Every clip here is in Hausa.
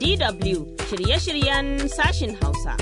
DW shirye-shiryen sashin Hausa.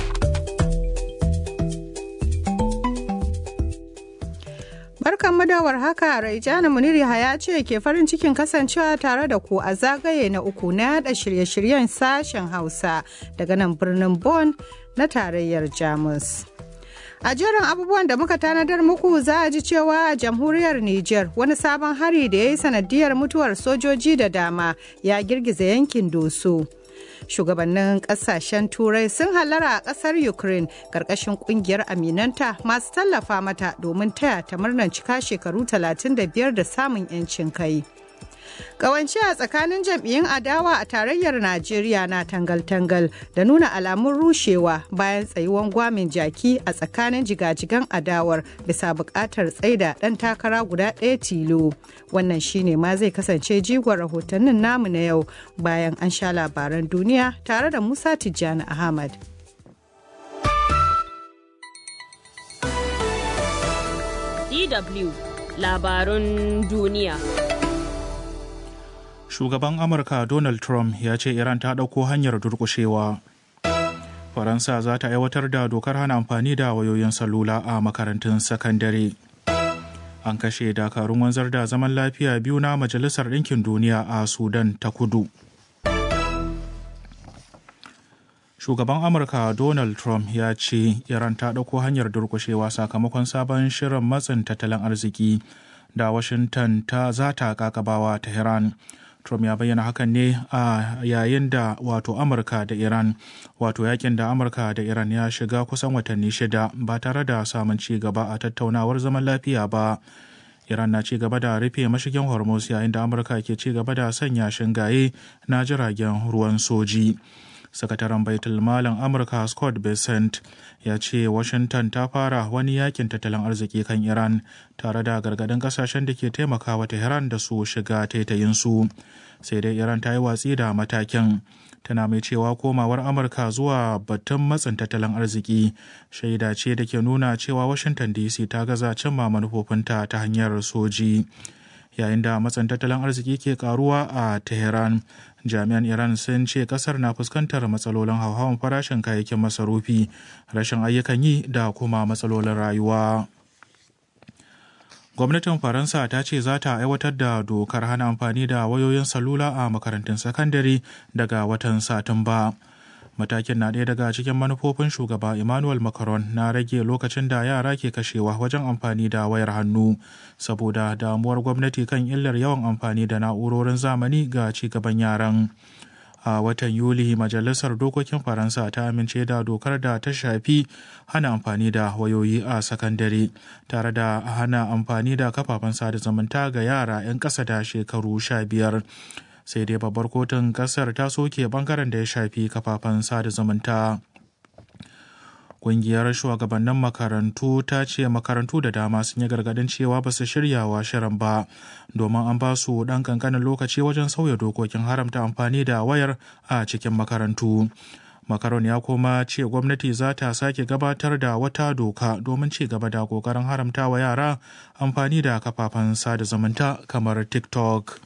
Barkan madawar haka Raijana Muniri ya ce ke farin cikin kasancewa tare da ku a zagaye na uku na yada shirye-shiryen sashen Hausa daga nan birnin Bonn na tarayyar Jamus. A jerin abubuwan da muka tanadar muku za a ji cewa a jamhuriyar Nijar wani sabon hari da ya yi sanadiyar mutuwar sojoji da dama ya girgiza yankin Doso. Shugabannin kasashen Turai sun halara a kasar Ukraine karkashin kungiyar aminanta masu tallafa mata domin taya ta murnar cika shekaru 35 da samun 'yancin kai. Kawance a tsakanin jam'iyyun adawa a tarayyar Najeriya na tangal-tangal da nuna alamun rushewa bayan tsayuwan gwamin jaki a tsakanin jigajigan adawar bisa buƙatar tsaida ɗan takara guda ɗaya tilo. Wannan shine ma zai kasance jigon rahotannin namu na yau bayan an sha labaran duniya tare da Musa Tijjani Ahmad. DW labarun duniya. shugaban amurka donald trump ya ce iran ta ɗauko hanyar durƙushewa faransa za ta aiwatar da dokar hana amfani da wayoyin salula a makarantun sakandare an kashe dakarun wanzar da zaman lafiya biyu na majalisar ɗinkin duniya a sudan ta kudu shugaban amurka donald trump ya ce iran ta ɗauko hanyar durƙushewa sakamakon sabon shirin matsin tattalin arziki da washington ta za ta kakabawa tehran Trump ya bayyana hakan ne a yayin da wato Amurka da Iran wato yakin da Amurka da Iran ya shiga kusan watanni shida ba tare da samun ci gaba a tattaunawar zaman lafiya ba. Iran na ci gaba da rufe mashigin Hormuz yayin da Amurka ke ci gaba da sanya shingaye na jiragen ruwan soji. sakataren baitul malam amurka scott besant ya ce washington ta fara wani yakin tattalin arziki kan iran tare da gargadin kasashen da ke taimakawa tehran da su shiga taitayinsu sai dai iran ta yi watsi da matakin tana mai cewa komawar amurka zuwa batun matsin tattalin arziki shaida ce da ke nuna cewa washington dc ta gaza cimma manufofinta ta hanyar soji yayin da matsin tattalin arziki ke karuwa a tehran jami'an iran sun ce kasar na fuskantar matsalolin hauhawan farashin kayayyakin masarufi rashin ayyukan yi da kuma matsalolin rayuwa gwamnatin faransa ta ce za ta aiwatar da dokar hana amfani da wayoyin salula a makarantun sakandare daga watan satumba matakin na ɗaya daga cikin manufofin shugaba emmanuel macron na rage lokacin da yara ke kashewa wajen amfani da wayar hannu saboda damuwar gwamnati kan illar yawan amfani da na'urorin zamani ga cigaban yaran a watan yuli majalisar dokokin faransa ta amince da dokar da ta shafi hana amfani da wayoyi a sakandare tare da hana amfani da kafafen sada zumunta ga yara 'yan ƙasa da shekaru sha biyar sai dai babbar kotun kasar ta soke bangaren da ya shafi kafafen sada zumunta Ƙungiyar shugabannin makarantu ta ce makarantu da dama sun yi gargadin cewa ba su shirya wa shirin ba domin an ba su ɗan ƙanƙanin lokaci wajen sauya dokokin haramta amfani da wayar a cikin makarantu. Makaron ya kuma ce gwamnati za ta sake gabatar da wata doka domin ci gaba da ƙoƙarin haramta wa yara amfani da kafafen sada zumunta kamar TikTok.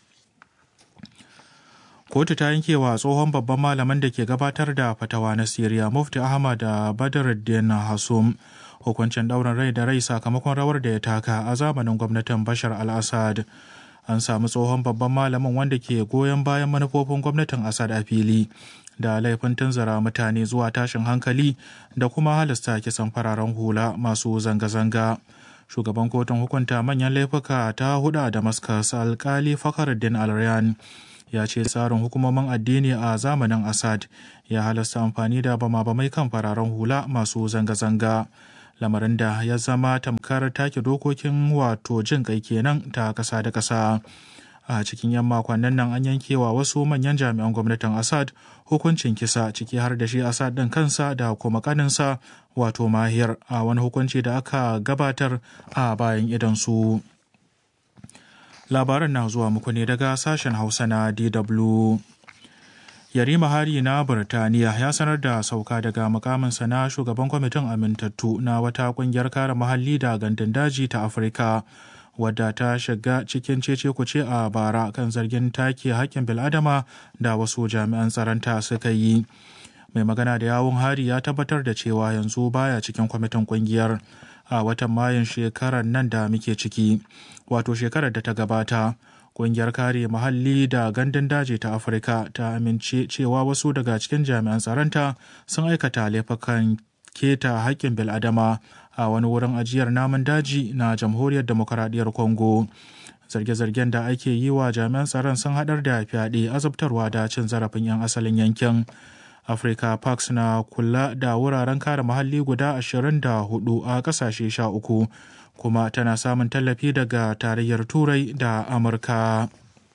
kotu ta yanke wa tsohon babban malamin da ke gabatar da fatawa na siriya mufti ahmad badruddin hasum hukuncin ɗaurin rai da rai sakamakon rawar da ya taka a zamanin gwamnatin bashar al-assad an samu tsohon babban malamin wanda ke goyon bayan manufofin gwamnatin assad a fili da laifin tunzura mutane zuwa tashin hankali da kuma halasta kisan fararen hula masu zanga-zanga shugaban kotun hukunta manyan laifuka ta hudu a damascus alkali fakhruddin al-ryan ya ce tsarin hukumomin addini a zamanin assad ya halasta amfani da bama-bamai kan fararen hula masu zanga-zanga lamarin da ya zama tamkar take dokokin wato jin kai kenan ta kasa da kasa a cikin yan makonnin nan an yankewa wasu manyan jami'an gwamnatin assad hukuncin kisa ciki har da shi assad ɗin kansa da kuma kaninsa wato mahiyar a wani hukunci da aka gabatar a bayan idansu. labaran na zuwa muku ne daga sashen hausa na dw yarima hari na burtaniya ya sanar da sauka daga mukaminsa na shugaban kwamitin amintattu na wata kungiyar kare muhalli da gandun daji ta afirka wadda ta shiga cikin cece kuce a bara kan zargin take hakkin bil'adama da wasu jami'an tsaronta suka yi mai magana da yawun hari ya tabbatar da cewa yanzu baya cikin kwamitin kungiyar a watan mayun shekarar nan da muke ciki wato shekarar da ta gabata kungiyar kare muhalli da gandun daji ta afirka ta amince cewa wasu daga cikin jami'an tsaronta sun aikata laifukan keta haƙƙin bil'adama a wani wurin ajiyar namun daji na jamhuriyar demokaradiyyar congo zarge-zargen da ake yi wa jami'an tsaron sun haɗar da fyaɗe azabtarwa da cin zarafin 'yan asalin yankin Africa Parks na kula da wuraren kare muhalli guda 24 a kasashe 13 kuma tana samun tallafi daga tarayyar Turai da Amurka.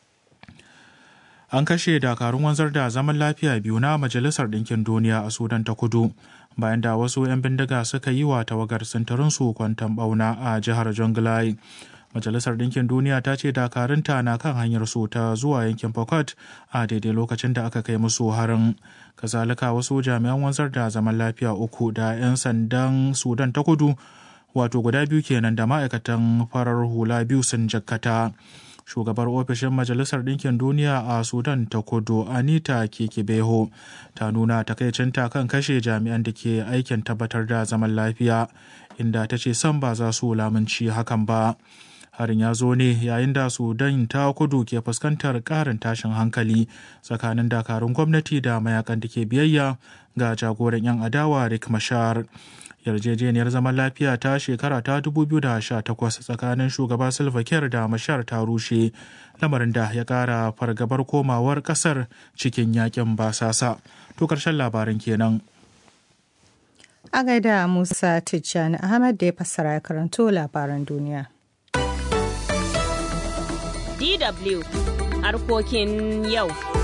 An kashe dakarun wanzar da zaman lafiya biyu na Majalisar Ɗinkin Duniya a Sudan ta kudu bayan da wasu 'yan bindiga suka yi wa tawagar sintirinsu kwantan ɓauna a jihar Jonglai. Majalisar Ɗinkin Duniya ta ce dakarunta na kan hanyar su ta zuwa yankin Pokot a daidai lokacin da aka kai musu harin. Kazalika wasu jami'an wanzar da zaman lafiya uku da 'yan sandan Sudan ta kudu wato guda biyu kenan da ma'aikatan farar hula biyu sun jakkata. Shugabar ofishin Majalisar Ɗinkin Duniya a Sudan ta kudu Anita Kekebeho ta nuna takaicinta kan kashe jami'an da ke aikin tabbatar da zaman lafiya inda ta ce san ba za su lamunci hakan ba. harin ya zo ne yayin da sudan ta kudu ke fuskantar karin tashin hankali tsakanin dakarun gwamnati da mayakan da ke biyayya ga jagoran 'yan adawa rick mashar yarjejeniyar zaman lafiya ta shekara ta 2018 tsakanin shugaba silva kiir da mashar ta rushe lamarin da ya kara fargabar komawar kasar cikin yakin basasa to karshen labarin kenan a gaida musa tijjani ahmad da ya fassara ya karanto labaran duniya DW harkokin yau.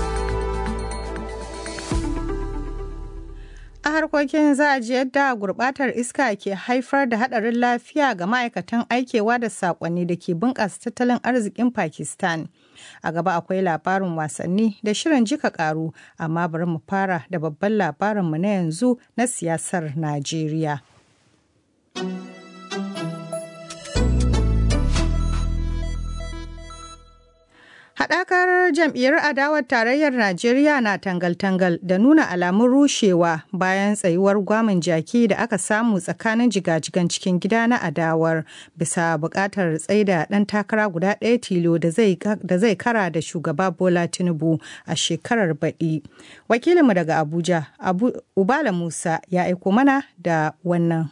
A harkokin za a ji yadda gurbatar iska ke haifar da hadarin lafiya ga ma'aikatan aikewa da sakonni da ke bunƙasa tattalin arzikin Pakistan. A gaba akwai labarin wasanni da shirin jika karu, amma bari mu fara da babban labarinmu na yanzu na siyasar Najeriya. Haɗakar jam'iyyar adawar tarayyar Najeriya na tangal-tangal da nuna alamun rushewa bayan tsayuwar gwamin jaki da aka samu tsakanin jigajigan cikin gida na adawar bisa buƙatar tsaida ɗan takara guda ɗaya tilo da zai kara da shugaba Bola Tinubu a shekarar baɗi. Wakilinmu daga Abuja, Abu, Ubala Musa ya aiko mana da wannan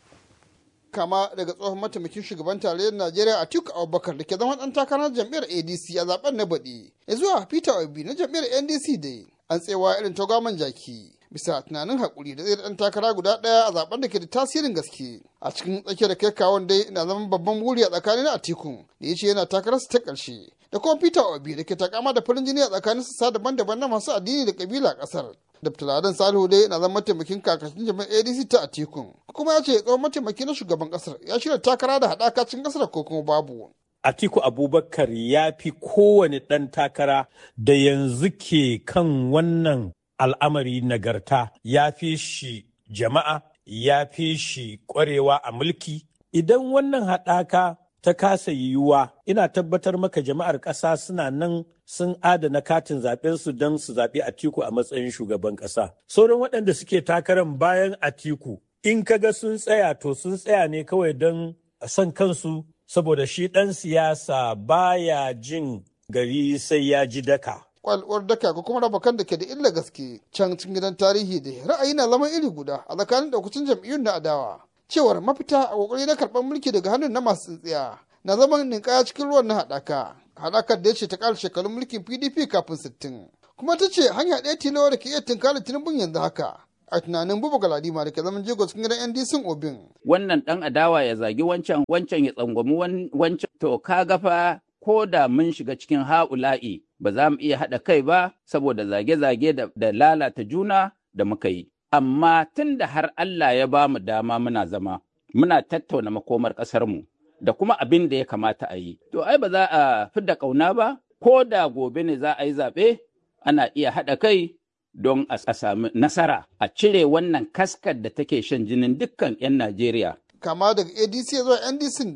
kama daga tsohon mataimakin shugaban tarayyar Najeriya Atiku Abubakar da ke zama ɗan takarar jam'iyyar ADC a zaben na baɗi. Ya zuwa Peter Obi na jam'iyyar NDC dai an tsewa irin tagwaman jaki. bisa tunanin haƙuri da zai ɗan takara guda ɗaya a zaben da ke da tasirin gaske a cikin tsakiyar kai kawon dai na zama babban buri a tsakanin atiku da ya ce yana takararsa ta ƙarshe da kuma peter obi da ke takama da farin jini a tsakanin sassa daban-daban na masu addini da kabila a ƙasar Dr. Ladan Salihu dai na zama mataimakin kakashin jami'ar ADC ta Atikun. Kuma ya ce tsohon mataimaki na shugaban kasar ya shirya takara da haɗaka cikin kasar ko kuma babu. Atiku Abubakar ya fi kowane ɗan takara da yanzu ke kan wannan al'amari nagarta ya fi shi jama'a ya fi shi ƙwarewa a mulki. Idan wannan haɗaka ta kasa yiwuwa ina tabbatar maka jama'ar ƙasa suna nan sun adana katin zaɓensu don su zaɓi Atiku a matsayin shugaban ƙasa. Sauran waɗanda suke takarar bayan Atiku in kaga sun tsaya to sun tsaya ne kawai don son kansu saboda shi ɗan siyasa baya jin gari sai ya ji daka. kwalwar daka ko kuma raba kan da ke da illa gaske can cikin gidan tarihi da ra'ayi na zama iri guda a tsakanin daukacin jam'iyyun na adawa cewar mafita a kokari na karɓar mulki daga hannun na masu tsintsiya na zaman ninkaya cikin ruwan na haɗaka haɗakar da ya ce ta ƙara shekarun mulkin pdp kafin sittin kuma ta ce hanya ɗaya tilo da ke iya tunkara tinubun yanzu haka a tunanin buba galadima da ke zaman jego cikin gidan ndc obin wannan ɗan adawa ya zagi wancan wancan ya tsangwami wancan to ka gafa ko da mun shiga cikin ha'ula'i ba za mu iya haɗa kai ba saboda zage-zage da lalata juna da muka yi. Amma tun da har Allah ya ba mu dama muna zama, muna tattauna makomar ƙasarmu da kuma abin da ya kamata a yi. To ai ba za a fidda ƙauna ba, ko da gobe ne za a yi zaɓe, ana iya haɗa kai don a sami nasara a cire wannan kaskar da take shan jinin dukkan 'yan Najeriya. Kama daga ADC zuwa NDC da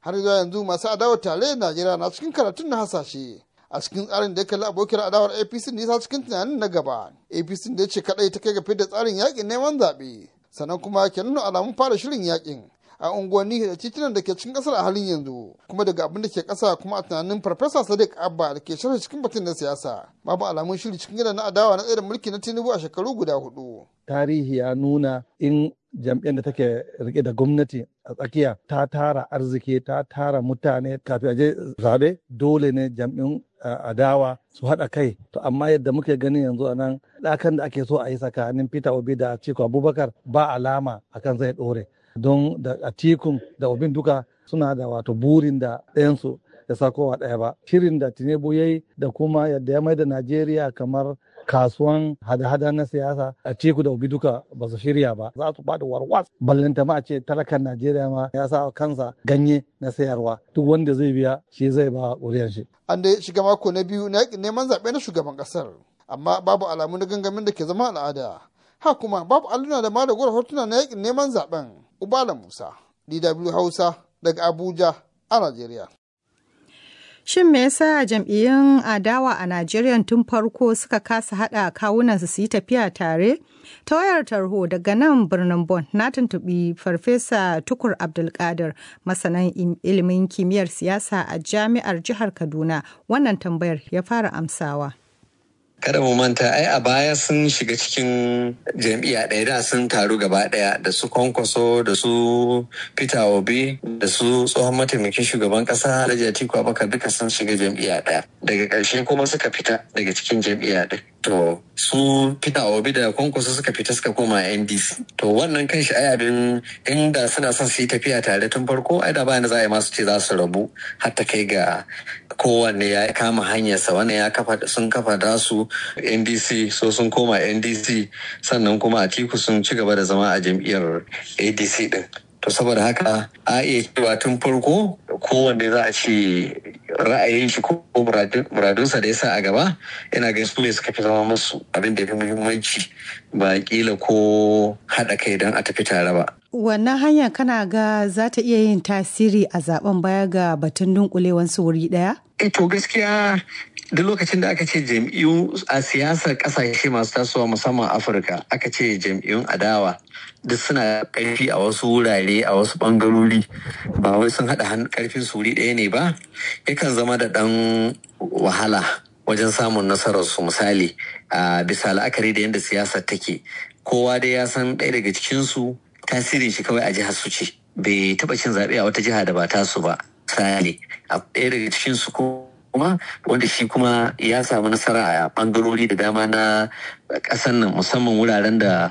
har zuwa yanzu masu adawar tarayyar najeriya na cikin karatun na hasashe a cikin tsarin da ya kalli abokin adawar apc nisa cikin tunanin na gaba apc da ya ce kadai ta kai ga fidda tsarin yakin neman zaɓe sannan kuma ke nuna alamun fara shirin yakin a unguwanni da titunan da ke cikin kasar a halin yanzu kuma daga abin da ke kasa kuma a tunanin farfesa sadiq abba da ke sharhi cikin batun na siyasa babu alamun shiri cikin gidan na adawa na tsaye da mulki na tinubu a shekaru guda hudu tarihi ya nuna in jam'iyyar da take rike da gwamnati a tsakiya ta tara arziki ta tara mutane kafin a je zabe dole ne jam'in adawa su haɗa kai to amma yadda muke gani yanzu a nan ɗakan da ake so a yi tsakanin peter obi da atiku abubakar ba alama akan zai ɗore don da atikun da obin duka suna da wato burin da ɗayansu ya sakowa ɗaya ba shirin da tinubu ya yi da kuma yadda ya mai da najeriya kamar kasuwan hada-hada na siyasa a teku da obi duka ba su shirya ba za su bada warwas ballanta ma a ce talakan najeriya ma ya sa kansa ganye na sayarwa duk wanda zai biya shi zai ba ƙuriyar shi an da shiga mako na biyu na yakin neman zaɓe na shugaban ƙasar amma babu alamu na gangamin da ke zama al'ada ha kuma babu alluna da ma da hotuna na yakin neman zaɓen ubala musa dw hausa daga abuja a najeriya Shin me yasa jam'iyyun adawa a Najeriya tun farko suka kasa haɗa kawunansu su yi tafiya tare? Ta wayar tarho daga nan birnin Bon na tuntuɓi Farfesa Tukur Abdulkadir masanan ilimin kimiyyar siyasa a jami'ar jihar Kaduna. Wannan tambayar ya fara amsawa. kada mu manta ai a baya sun shiga cikin jam'iyya ɗaya da sun taru gaba ɗaya da su kwankwaso da su peter obi da su tsohon mataimakin shugaban ƙasa alhaji atiku abubakar duka sun shiga jam'iyya ɗaya daga ƙarshe kuma suka fita daga cikin jam'iyya ɗin to su peter obi da kwankwaso suka fita suka koma ndc to wannan kan shi ai abin inda suna son su yi tafiya tare tun farko ai da bayan za a yi masu ce za su rabu har ta kai ga kowanne ya kama hanyarsa wannan ya kafa sun kafa da su ndc so sun koma ndc sannan kuma atiku sun ci gaba da zama a jam'iyyar adc din to saboda haka a iya cewa tun farko kowanne za a ce ra'ayin shi ko muradunsa da ya sa a gaba yana ga su ne suka fi zama musu abin da ya fi muhimmanci ba kila ko haɗa kai don a tafi tare ba Wannan hanya kana ga za ta iya yin tasiri a zaben baya ga batun dunkulewansu wuri ɗaya? E to gaskiya duk lokacin da aka ce jam'iyyu a siyasar kasashe masu tasowa musamman Afirka aka ce jam'iyyun adawa duk suna karfi a wasu wurare a wasu bangarori ba wai sun haɗa karfin su wuri ɗaya ne ba yakan zama da ɗan wahala wajen samun nasarar su misali a bisa la'akari da yadda siyasar take kowa dai ya san ɗaya daga cikinsu tasirin shi kawai a jihar su ce bai taba cin zaɓe a wata jiha da ba tasu ba misali a ɗaya daga cikin su kuma wanda shi kuma ya samu nasara a ɓangarori da dama na ƙasar nan musamman wuraren da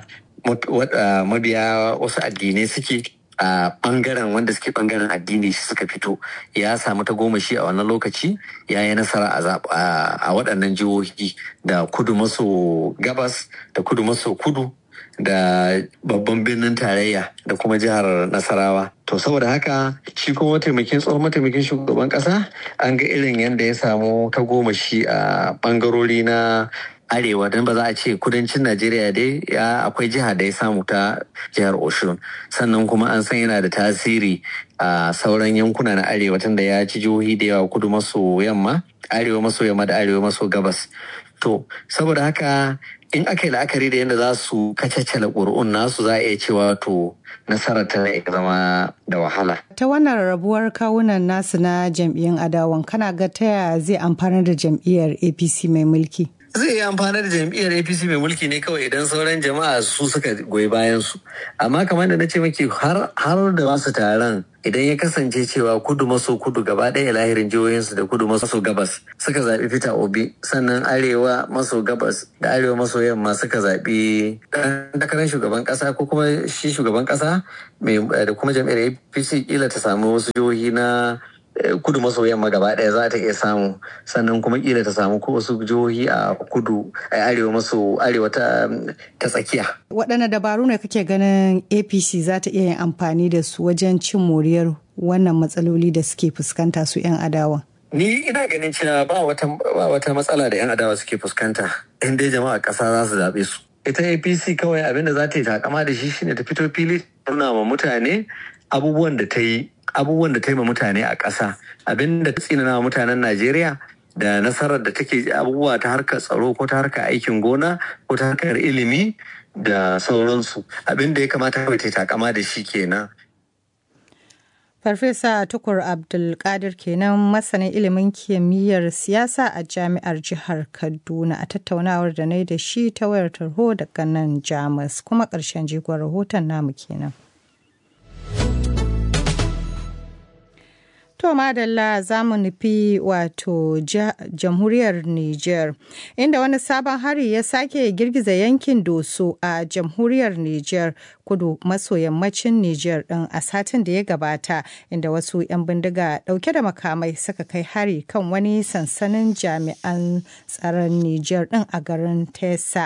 mabiya wasu addinai suke a bangaren wanda suke bangaren addini suka fito ya samu ta goma shi a wannan lokaci ya yi nasara a waɗannan jihohi da kudu maso gabas da kudu maso kudu da babban birnin tarayya da kuma jihar nasarawa to saboda haka shi kuma mataimakin tsohon mataimakin shugaban kasa an ga irin yadda ya samu ta goma shi a bangarori na arewa don ba za a ce kudancin najeriya dai ya akwai jiha da ya samu ta jihar oshun sannan kuma an san yana da tasiri a sauran yankuna na arewa tunda ya ci jihohi da yawa kudu maso yamma arewa maso yamma da arewa maso gabas to saboda haka in aka yi la'akari da yadda za su kacacala ƙuri'un nasu za a iya cewa to nasarar ta iya zama da wahala. Ta wannan rabuwar kawunan nasu na jam'iyyun adawan kana ga ta yaya zai amfana da jam'iyyar APC mai mulki? zai yi amfani da jam'iyyar apc mai mulki ne kawai idan sauran jama'a su suka goyi bayan su amma kamar da na ce maki har da masu taron idan ya kasance cewa kudu maso kudu gaba ɗaya lahirin jihohinsu da kudu maso gabas suka zaɓi fita obi sannan arewa maso gabas da arewa maso yamma suka zaɓi ɗan takarar shugaban ƙasa ko kuma shi shugaban ƙasa da kuma jam'iyyar apc kila ta samu wasu jihohi na kudu maso yamma gaba ɗaya za ta iya samu sannan kuma kila ta samu ko wasu jihohi a kudu a arewa maso arewa ta tsakiya. waɗanne dabaru ne kake ganin apc za ta iya yin amfani da su wajen cin moriyar wannan matsaloli da suke fuskanta su 'yan adawa ni ina ganin cewa ba wata ba wata matsala da 'yan adawa suke fuskanta in dai jama'a ƙasa za su zaɓe su ita apc kawai abin da za ta yi takama da shi shine ta fito fili nuna ma mutane abubuwan da ta yi abubuwan da ta yi ma mutane a ƙasa abin da ta tsinana wa mutanen najeriya da nasarar da take abubuwa ta harkar tsaro ko ta harkar aikin gona ko ta harkar ilimi da sauransu abin da ya kamata kawai ta takama da shi kenan Farfesa Tukur Abdulkadir kenan masanin ilimin kimiyyar siyasa a jami'ar jihar Kaduna a tattaunawar da na da shi ta wayar tarho daga nan Jamus kuma ƙarshen jigon rahoton namu kenan. To madalla za mu nufi wato jamhuriyar Nijar, inda wani sabon hari ya sake girgiza yankin Doso a jamhuriyar Nijar kudu maso yammacin Nijar ɗin a satin da ya gabata, inda wasu 'yan bindiga ɗauke da makamai suka kai hari kan wani sansanin jami'an tsaron Nijar ɗin a garin Tesa.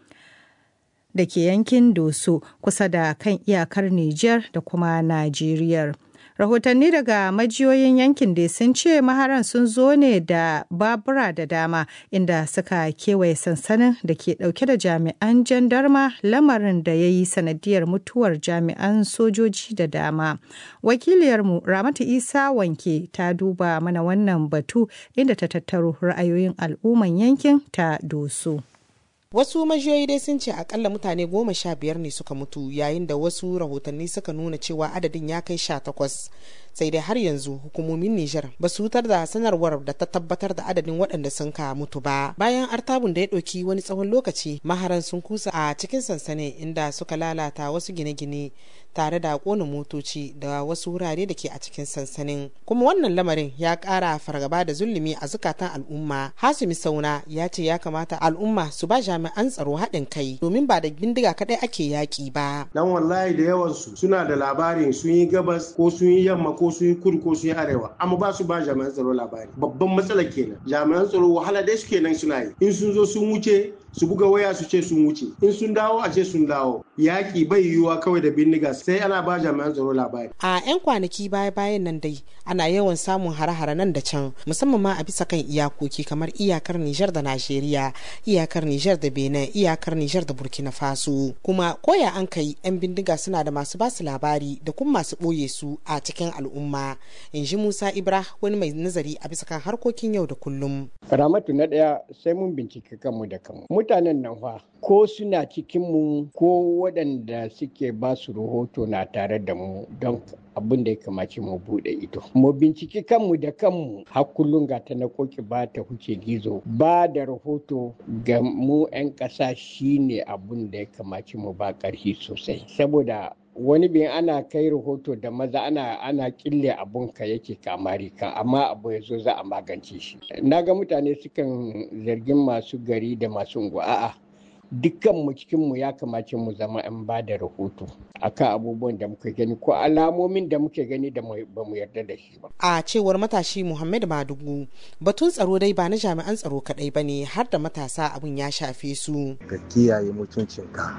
da ke yankin Doso kusa da kan iyakar Nijar da kuma Najeriya. rahotanni daga majiyoyin yankin da sun ce maharan sun zo ne da babura da dama inda suka kewaye sansanin da ke dauke da jami'an jandarma lamarin da ya yi sanadiyar mutuwar jami'an sojoji da dama wakiliyarmu ramatu isa wanke ta duba mana wannan batu inda ta tattaro ra'ayoyin al'umman yankin ta doso wasu majiyoyi dai sun ce akalla mutane goma sha biyar ne suka mutu yayin da wasu rahotanni suka nuna cewa adadin ya kai sha takwas sai dai har yanzu hukumomin Nijar ba su wutar da sanarwar da ta tabbatar da adadin waɗanda sun ka mutu ba bayan artabun da ya ɗauki wani tsawon lokaci maharan sun kusa a cikin sansanin inda suka lalata wasu gine-gine tare da kona motoci da wasu wurare da ke a cikin sansanin kuma wannan lamarin ya ƙara fargaba da zulumi a zukatan al'umma hasumi sauna ya ce ya kamata al'umma su ba jami'an tsaro haɗin kai domin ba da bindiga kaɗai ake yaƙi ba dan wallahi da yawansu suna da labarin sun yi gabas ko sun yi yamma ko sun yi kudu ko sun yi arewa amma ba su ba jami'an tsaro labari babban matsala kenan jami'an tsaro wahala dai suke nan suna yi in sun zo sun wuce su buga waya su ce sun wuce in sun dawo a ce sun dawo yaƙi bai yiwuwa kawai da bindiga sai ana ba jami'an tsaro labari a 'yan kwanaki baya bayan nan dai ana yawan samun hare-hare nan da can musamman ma a bisa kan iyakoki kamar iyakar Nijar da Najeriya iyakar Nijar da Benin iyakar Nijar da Burkina Faso kuma koya an kai 'yan bindiga suna da masu basu labari da kuma masu ɓoye su a cikin al'umma in ji Musa Ibra wani mai nazari a bisa kan harkokin yau da kullum Ramatu na ɗaya sai mun bincike kanmu da kanmu. Mutanen nan fa ko suna cikin mu ko waɗanda suke ba su rahoto na tare da mu don abin da ya kamace mu buɗe ido. Mu binciki kanmu da kanmu har kullum ga ta na koki ba ta huce gizo ba da rahoto ga mu 'yan ƙasa shine abin da ya kamace mu ba ƙarfi sosai. Saboda wani bin ana kai rahoto da maza ana ana kille abun ka yake kamari ka amma abu ya zo za a magance shi na ga mutane sukan zargin masu gari da masu unguwa a'a dukkan mu cikin mu ya kamace mu zama an ba da rahoto akan abubuwan da muka gani ko alamomin da muke gani da ba mu yarda da shi ba a cewar matashi Muhammad Madugu batun tsaro dai ba na jami'an tsaro kadai bane har da matasa abun ya shafe su ka kiyaye mutuncinka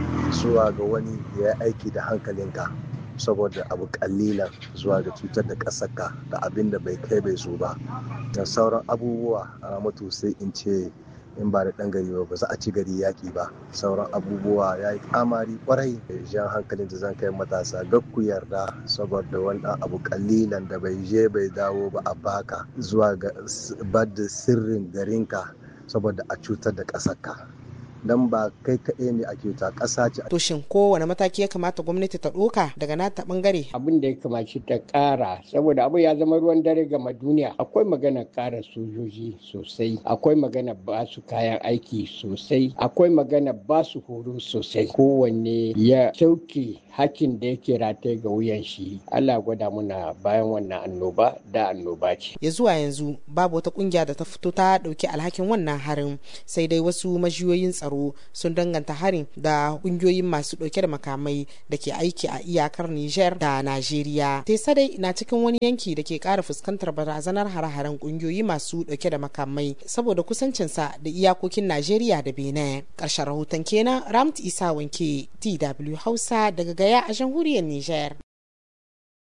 zuwa ga wani ya aiki da hankalinka saboda abu kalilan zuwa ga cutar da ƙasarka da abin da bai kai bai zo ba da sauran abubuwa a mutu sai in ce in ba da ɗan gari ba za a ci gari yaƙi ba sauran abubuwa ya yi kamari kwarai jan hankalin da zan kai matasa duk ku yarda saboda wani abu kalilan da bai je bai dawo ba a baka zuwa ga bada sirrin garinka saboda a cutar da ƙasarka dan ba kai kaɗai ne a kyauta ƙasa ce. To shin kowane mataki ya kamata gwamnati ta ɗoka daga nata ɓangare? Abin da ya kamaci ta ƙara saboda abu ya zama ruwan dare gama duniya akwai magana ƙara sojoji sosai akwai magana ba su kayan aiki sosai akwai magana ba su horo sosai kowanne ya sauke hakkin da yake rataye ga wuyan shi Allah gwada muna bayan wannan annoba da annoba ce. Ya zuwa yanzu babu wata kungiya da ta fito ta ɗauki alhakin wannan harin sai dai wasu majiyoyin tsaro tsaro sun danganta harin da kungiyoyin masu dauke da makamai da ke aiki a iyakar Niger da Najeriya. Tesa dai na cikin wani yanki da ke kara fuskantar barazanar hare-haren kungiyoyi masu dauke da makamai saboda kusancinsa da iyakokin Najeriya da Benin. Karshen rahoton kenan Ramt Isa Wanke DW Hausa daga Gaya a jamhuriyar Niger.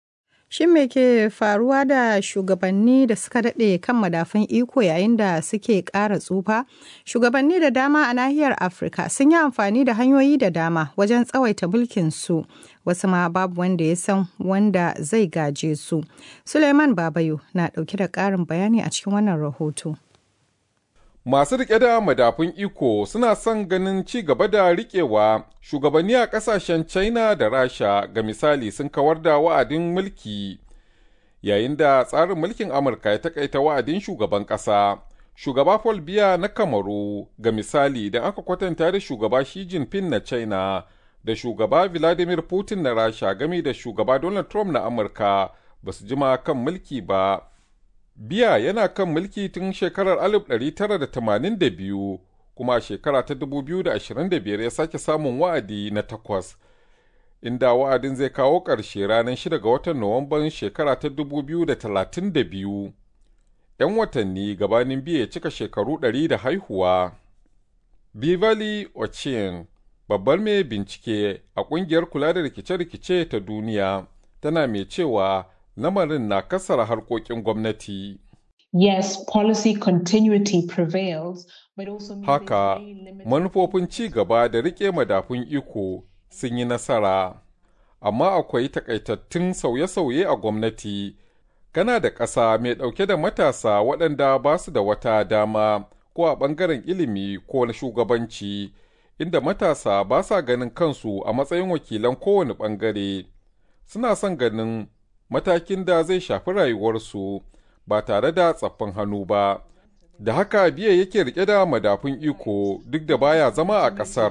Shin me ke faruwa da shugabanni da suka daɗe kan madafun iko yayin da suke ƙara tsufa? Shugabanni da dama a nahiyar Afirka sun yi amfani da hanyoyi da dama wajen tsawaita mulkin su. Wasu ma babu wanda ya san wanda zai gaje su. Suleiman Babayo na ɗauke da ƙarin bayani a cikin wannan rahoto. Masu riƙe da madafun iko suna son ganin ci gaba da riƙewa shugabanni a ƙasashen China da Rasha ga misali sun kawar da wa'adin mulki yayin da tsarin mulkin Amurka ya takaita wa'adin shugaban ƙasa. Shugaba Paul Biya na Kamaru ga misali da aka kwatanta da shugaba Xi Jinping na China da shugaba Vladimir Putin na Rasha game da shugaba Donald Trump na Amurka ba su jima kan mulki ba. Biya yana kan mulki tun shekarar 1982 kuma a shekara ta 2025 ya sake samun wa'adi na takwas, inda wa'adin zai kawo ƙarshe ranar 6 ga watan Nuwamban shekara ta 2032. 'Yan watanni gabanin biya ya cika shekaru 100 da haihuwa. Bivali Ochin, babbar mai bincike a ƙungiyar kula da rikice-rikice ta duniya, tana mai cewa lamarin na kasara harkokin gwamnati. Yes, policy continuity prevails, but also Haka, manufofin ci gaba da riƙe madafun iko sun yi nasara, amma akwai takaitattun sauye-sauye a gwamnati. Kana da ƙasa mai ɗauke da matasa waɗanda ba su da wata dama ko a ɓangaren ilimi ko na shugabanci, inda matasa ba sa ganin kansu a matsayin wakilan kowane ɓangare. Suna son ganin matakin da zai shafi rayuwarsu ba tare da tsaffin hannu ba. Da haka biya yake rike da madafun iko duk da baya zama a ƙasar.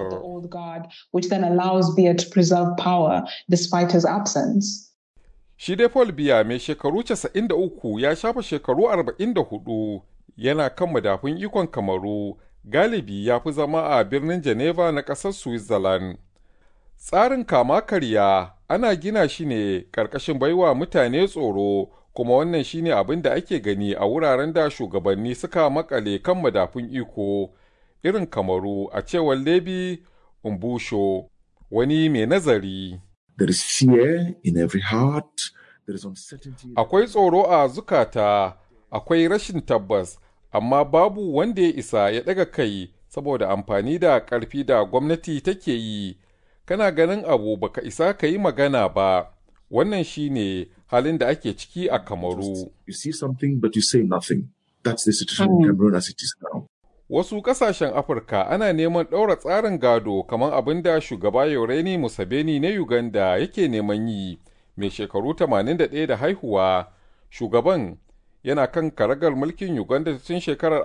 Shi dai Paul Biya mai shekaru 93 ya shafa shekaru 44 yana kan madafun ikon kamaru galibi ya fi zama a birnin Geneva na ƙasar Switzerland. Tsarin kama karya ana gina shi ne ƙarƙashin baiwa mutane tsoro kuma wannan shine abin da ake gani a wuraren da shugabanni suka makale kan madafun iko irin kamaru a cewar lebi umbusho wani mai nazari akwai tsoro a zukata akwai rashin tabbas amma babu wanda ya isa ya ɗaga kai saboda amfani da ƙarfi da gwamnati take yi kana ganin abu baka isa ka yi magana ba wannan shine halin da ake ciki a kamaru wasu kasashen afirka ana neman ɗaura tsarin gado kamar abin da shugaba yoreni musabeni na uganda yake neman yi mai shekaru 81 da haihuwa shugaban yana kan karagar mulkin uganda tun shekarar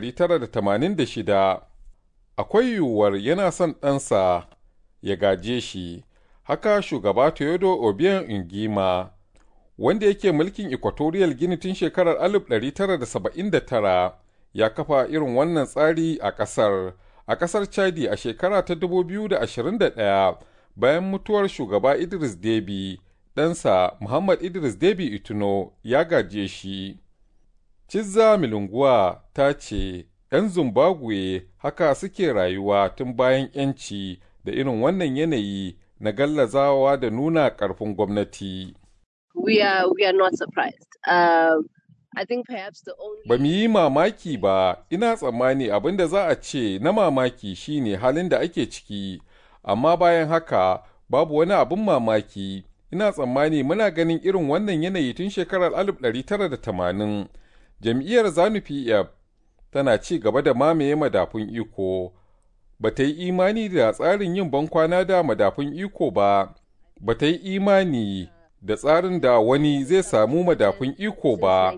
1986 akwai yiwuwar yana son ɗansa ya gaje shi haka shugaba Teodo Obiang Ingima wanda yake mulkin Equatorial Guinea tun shekarar 1979 ya kafa irin wannan tsari a ƙasar a ƙasar Chadi a shekara ta 2021 bayan mutuwar shugaba Idris Deby ɗansa Muhammad Idris Deby Itno ya gaje shi. Cizza Milunguwa ta ce ‘yan Zimbabwe haka suke rayuwa tun bayan ‘yanci da irin wannan yanayi na gallazawa da nuna ƙarfin gwamnati. We are, we are not surprised. Um, I think perhaps the only... Ba mu yi mamaki ba, ina tsammani abin da za a ce na mamaki shine halin da ake ciki, amma bayan haka babu wani abin mamaki. Ina tsammani muna ganin irin wannan yanayi tun shekarar 1980. Jam'iyyar Zanu PF tana ci gaba da mamaye madafun iko. ba ta yi imani da tsarin yin bankwana da madafun iko ba, ba ta yi imani da tsarin da wani zai samu madafun iko ba.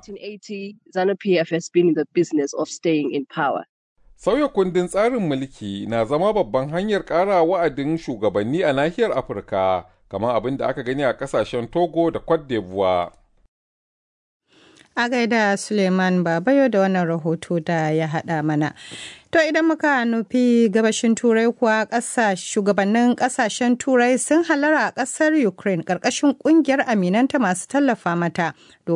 Sauya kundin tsarin mulki na zama babban hanyar ƙara wa'adin shugabanni a nahiyar Afirka, kamar abin da aka gani a ƙasashen Togo da Cote d'Ivoire. A gaida Suleiman Babayo da wannan rahoto da ya haɗa mana. To idan muka nufi gabashin Turai kuwa ƙasa shugabannin ƙasashen Turai sun halara a ƙasar Ukraine ƙarƙashin ƙungiyar aminanta masu tallafa mata